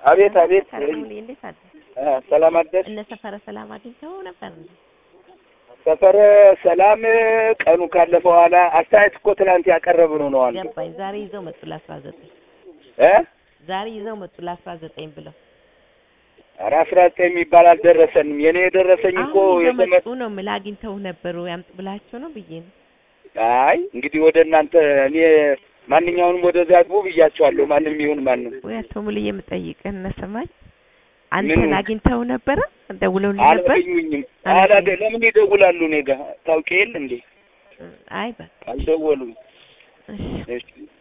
አቤት አቤት ከረሙሌ እንዴት አለ? እ ሰላም አደርሽ? እነ ሰፈረ ሰላም አግኝተው ነበር እንዴ? ሰፈረ ሰላም ቀኑ ካለፈ በኋላ አስተያየት እኮ ትናንት ያቀረብነው ነው አንዱ ገባኝ። ዛሬ ይዘው መጡ ለአስራ ዘጠኝ እ ዛሬ ይዘው መጡ ለአስራ ዘጠኝ ብለው ኧረ አስራ ዘጠኝ የሚባል አልደረሰንም። የኔ የደረሰኝ እኮ አሁን ይዘው የተመ መጡ ነው የምልህ። አግኝተው ነበሩ ያምጡ ብላቸው ነው ብዬ ነው። አይ እንግዲህ ወደ እናንተ እኔ ማንኛውንም ወደዚያ ግቡ ብያቸዋለሁ። ማንም ይሁን ማንም ወይ አቶ ሙሉዬ የምጠይቅህ እነ ሰማኝ ምኑ? አንተን አግኝተው ነበረ ደውለውልህ ነበር? አላገኙኝም። አላገኙ- አላገ ለምን ይደውላሉ? እኔ ጋ ታውቂ የለ እንዴ? አይ በቃ አልደወሉም። እሺ እሺ